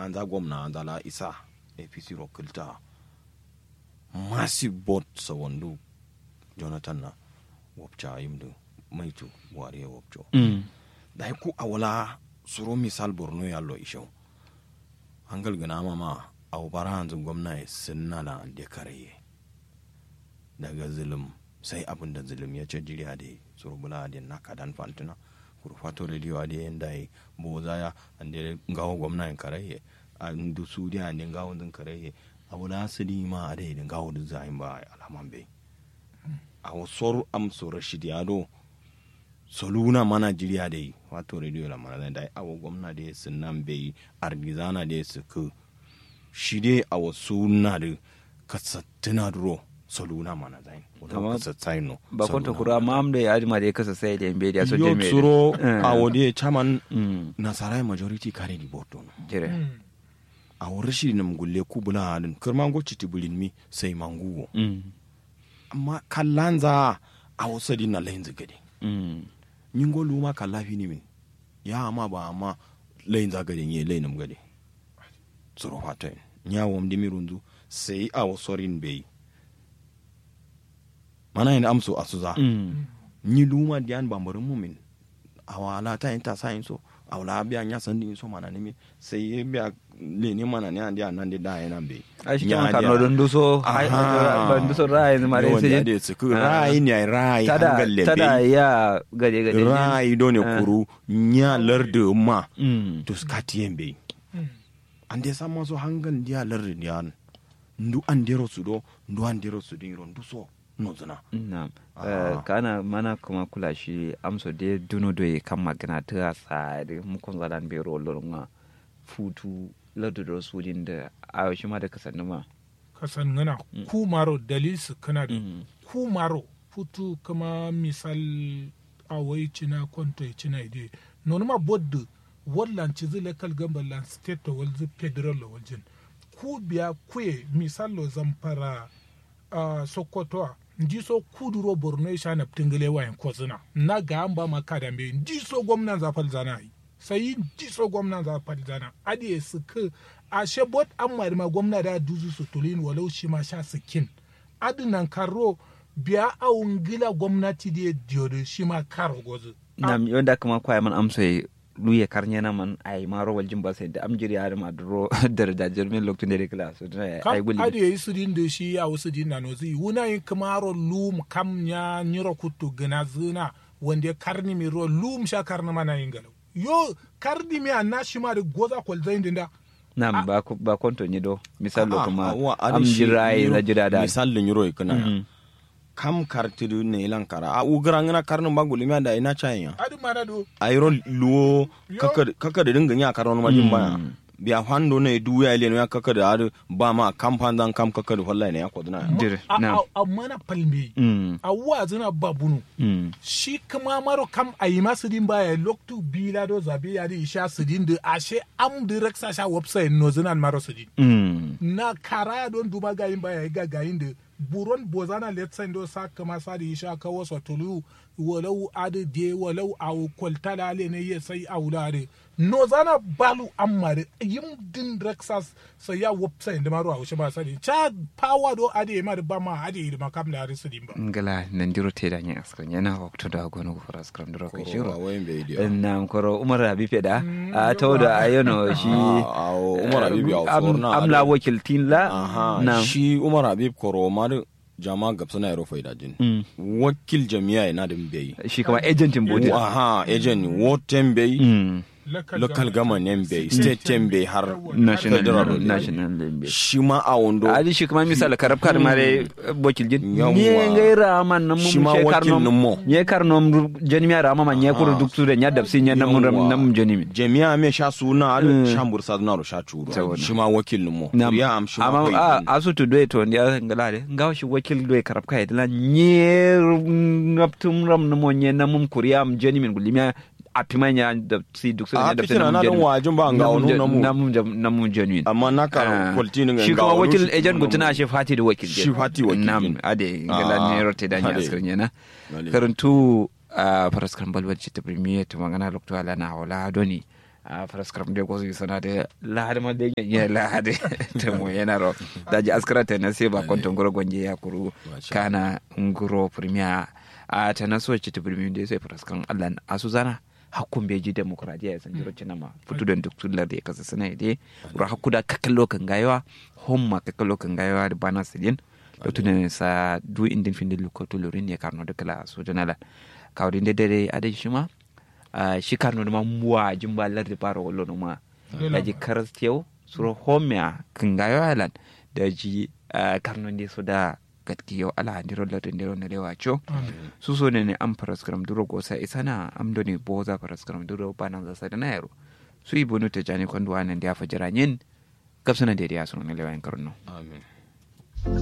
an za gwamna an zala isa apc rokilta massive bot sa wando jonathan na wapcha yimdu maitu buhari ya wapcho Mm. da ku a wala suro misal borno ya lo isho hangal gana mama a bara hanzu gwamna ya sinna da da karaye daga zulum sai abin da zulum ya ce jiriya da suro bula da na kadan fantina kurfato radio da yin da boza ya an da gawo gwamna ya karaye a ndu su da an da gawo din karaye a wala su di ma a da yin gawo din zayin ba alaman bai a wasu am soro shidi ado soluna mana jiriya da yi wato radio la mana da awo gwamna da su nan bai argizana da su ku shi dai a wasu na da kasattina duro soluna mana zai Amma wato kasattai no ba kwanta kura ma am da ya ma da ya kasa sai da mbe da so yo jeme tsuro Eh. a wode chairman Mm. nasarai majority kare di boto no jire a wurin shi na mugulle kubula halin kirman goci tibulin mi sai manguwo Mm. amma kallanza a wasu di na layin zigade Mm. nyingo luma kalla fini min ya ama ba ama layin zagade nye layin nam gade tsoro fata nya wam dimi rundu sai a wasorin bai mana yin amso asuza Mm. nyi luma diyan bambarin mumin awala ta yin ta sa yin so awala biya nya san din so mana nimi sai ya biya le ne mana ne andi anan de da yana bai a shi kan karno don duso Aha. ban duso rai ne mare wanda sai da su ku rai ne rai tada hangal le tada ya gade gade rai do ne Ah. kuru nya larde ma Mm. to skatiyen bai an dai san maso hangal dia larde diyan ndu an dero su do ndu an dero su din ron du so no zana Na'am. Ah. Eh, kana mana kuma kula shi amso de duno do ye kan magana ta tsari mu kun zadan be rollo nga futu ladu do sujin da ayo shi ma da kasanni ma. kasan ngana ku maro dalil su kana da Mm. ku maro futu kama misal awai cina kwanto cina ide non ma boddu wallan ci zile kal gamba lan state to walzi federal lo waljin ku biya kuye misal lo zamfara uh, sokoto a ndi so kuduro borno ya shana tingile wayan kozina na ga an ba maka da mbe ndi so gwamnan zafal zana yi sai ndi so gwamnan zafal zana adi su ka a shebot an mari ma gwamna da duzu su tulin walau shi ma sha sikin adi nan karo biya awun gila gwamnati da diyodo shi ma karo gozu Nam yonda kuma kwaya man amso ye luye karnya na man ay maro waljin ba sai da amjiri ya ma duro dar da jirmin lokacin da kala so da ay kam guli. adi ya yi sidin da shi ya wasu din na nozi wuna yin kamaro lum kam nya nyiro kutu gina zina wanda ya karni mi ro lum sha karni mana yin galau yo karni mi anna shi ma da goza kwal zain din da Nam ba ku- ba konto ni do misal lo Ah, kuma ah, wa, adi shi amjiri ay yiro- na jira da. misal yuro ikuna ya Mm. kam kartidu ne ilan kara a ugara ngana karnu baguli mi da ina chanya adi mana do ayro luwo Yo. kaka kaka da dinga nya karon ma jin baya Mm. biya hando ne duya ile ne ya kaka da adu ba ma kam pandan kam kaka da wallahi ne ya koduna Dire, a nam. a- a mana palme Mm. a wa zina babunu Mm. shi kuma maro kam a yi masu din baya loktu bila do zabe ya di isha su din da ashe am direct sa sha website no zinan maro su din Mm. na kara don duba gayin baya ga gayin da buron bozana let's send do sa kama sa da isha ka wasa tulu walau ade de walau aw kwaltala le ne ya sai aula de no zana balu amare yim din rexas sai ya website da maro a wuce ba sani cha power do ade ma da ba ma ade da makam da arisu din ba ngala nandiro teda nya askran yana wakto da gono ko fara askran diro ko Koro, shiro wayan bai diya. na koro umar abi feda a tawda ayono shi Ah, ah, Umar Habib ya am- forna amla ado. wakil tinla aha na shi umar habib koro ma da jama gabsa na yaro faida jin Mm. wakil jami'a ina da bai shi kama agentin bodi aha agent woten bai Mm. local government bai state ten bai har national federal national lembe shi ma a wando adi shi kuma misal karab kar mare wakil jin Yawwa. nye ngai rama nam Shi mum ma she wakil karnom nin mo. nye karnom jeni mi rama ma nye kuru Aha. duk su da nya dabsi nya nam ram Yawwa. nam jeni mi jami'a me sha suna ado Mm. sha bursa na ro sha churu Saboda. shi ma wakil mo Nam. ya am shi ma amma kai a din. asutu doye to ndiya ngala de ngaw shi wakil doye karab kay la nye ngaptum ram no mo nye namum kuriyam jeni min gulimya apima nya da si duk so a nya da fitina na don wajin ba ga wani namu namum namum jeni min amma na ka kwalti ni shi ga kuma wani wakil shi ejen kuma gutuna namu. shi fati da wakil Shi fati wakil nam din. ade ngala Ah, ne rote da nya ade. askar nya na Ade. karantu a faraskar balbal ci ta premier to magana lokto ala na wala doni a faraskaram de ko sana de lahadi ma de ya lahadi te mo yana ro daji askara te na se ba konton goro gonje ya kuru kana nguro premier a ta na so ci ta premier de sai faraskan Allah asu zana hakkun beji demokradiya ya san jiro ma futu don duk tullar da ya kasa sana ide ro hakkuda kakallo kan gayawa homma kakallo kan gayawa da bana sidin da tunan sa du indin fin dilu ko tulurin ya karno da kala so janala kawdin de dere ade shima shi karno ma muwa jimba lar da fara wallo ma da ji karas tew suro homya kan gayawa lan da ji karno de so da gatki yau ala handiro la dindiro na lewa cho su so ne ne am paraskram duro go sa isana am do ne boza paraskram duro bana za sa na yaro su ibonu te jani kwandu anan dia fajaranyen kapsana de dia so ne lewa en karno amin